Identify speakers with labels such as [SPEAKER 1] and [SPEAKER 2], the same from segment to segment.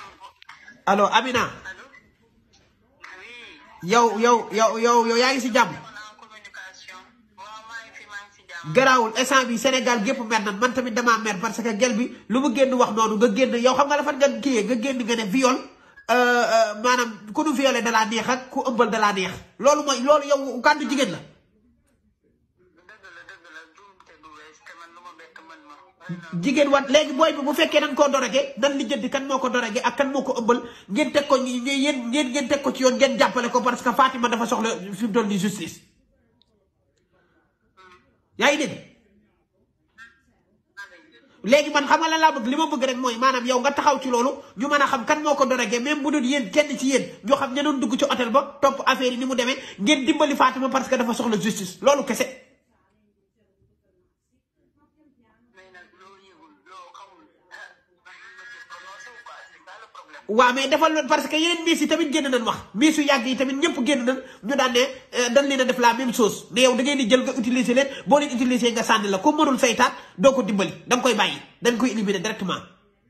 [SPEAKER 1] allo Amina
[SPEAKER 2] allo oui
[SPEAKER 1] yow yow yow yow yow yaa ngi si jàmm
[SPEAKER 2] on en communication waaw maa ngi fi maa ngi si jàmm
[SPEAKER 1] garaawul instant bi Sénégal gépp mer nan man tamit damaa mer parce que gel bi lu mu génn wax noonu nga génn yow xam nga dafa nga kiyee nga génn nga ne viol euh, euh, maanaam ku nu violé da laa neex ak ku ëmbal da laa neex loolu mooy loolu yow kàddu jigéen la
[SPEAKER 2] dëgg la dëgg la juumte du wees te man lu ma bett man ma xëy na
[SPEAKER 1] jigéen wat léegi booy bi bu fekkee dañ koo dorage nan lijjanti kan moo ko dorage ak kan moo ko ëmbal ngeen teg ko ñi ñi- yéen ngeen ngeen teg ko ci yoon ngeen jàppale ko parce que Fatima dafa soxla fi mu toll nii justice yaa ngi dégg léegi man xam nga lan laa bëgg li ma bëgg rek mooy maanaam yow nga taxaw ci loolu ñu mën a xam kan moo ko dorage même bu dul yéen kenn ci yéen ñoo xam ña doon dugg ci hôtel ba topp affaire yi ni mu demee ngeen dimbali Fatima parce que dafa soxla justice loolu kese.
[SPEAKER 2] mais nag loo yëgul loo xamul ah man ma ci prononcé ou pas c'est ça le problème
[SPEAKER 1] waaw mais defal loolu parce que yeneen miis yi tamit génn nañ wax miis yu yàgg yi tamit ñëpp génn nañ ñu daan ne euh, dañ leen a def la même chose ne yow da ngeen di jël nga utiliser leen boo leen utiliser nga sànni la ku mënul saytaat doo ko dimbali da nga koy bàyyi dañ koy éliminer directement.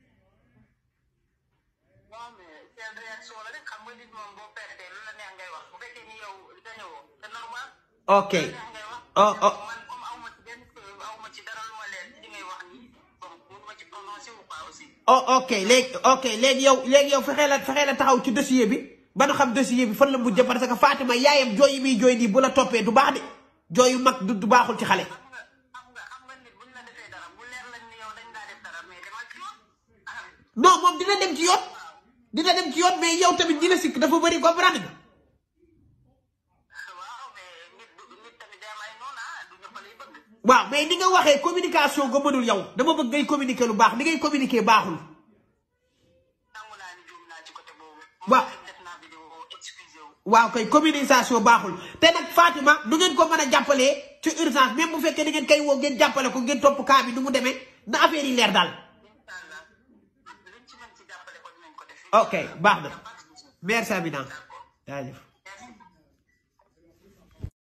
[SPEAKER 2] waaw mais seen réaction la rek xam nga nit moom boo perte lu la neex ngay wax bu fekkee ni yow gañewoo c'est normal
[SPEAKER 1] ok
[SPEAKER 2] lu la neex ngay wax
[SPEAKER 1] oh oh
[SPEAKER 2] man comme aw ma ci benn preuve aw ma ci dara lu ma leer ci li ngay wax nii bon mënu ma ci prononcé ou pas aussi
[SPEAKER 1] oh ok léegi ok léegi yow léegi yow fexee la fexee la taxaw ci dossier bi ba nga xam dossier bi fan la mujjee parce que Fatima yaayam jooy yi muy jooy nii bu la toppee du baax de jooy yu mag du du baaxul ci xale.
[SPEAKER 2] xam nga xam nga xam nga nit buñ la defee dara bu leer lañ ni yow dañ laa def dara mais demal ci yoon ah
[SPEAKER 1] non moom dina dem ci yoon dina dem ci yoon mais yow tamit ñi la sikk dafa bëri comprendre nga.
[SPEAKER 2] waaw mais nit du nit tamit day am ay noonu ah du ñëpp lay bëgg
[SPEAKER 1] waaw mais ni nga waxee communication nga mënul yow dama bëgg ngay communiquer lu baax li ngay communiquer baaxul.
[SPEAKER 2] nangu naa ni juum naa ci côté boobu
[SPEAKER 1] Waaw.
[SPEAKER 2] moom def naa vidéo excusé wu
[SPEAKER 1] waaw kay communication baaxul te nag Fatima nu ngeen ko mën a jàppalee ci urgence même bu fekkee da ngeen koy woo ngeen jàppale ko ngeen topp cas bi nu mu demee na affaire yi leer daal.
[SPEAKER 2] incha allah luñ ci mën ci jàppale ko dinañ ko def
[SPEAKER 1] ok baax na merci Amina jaajëf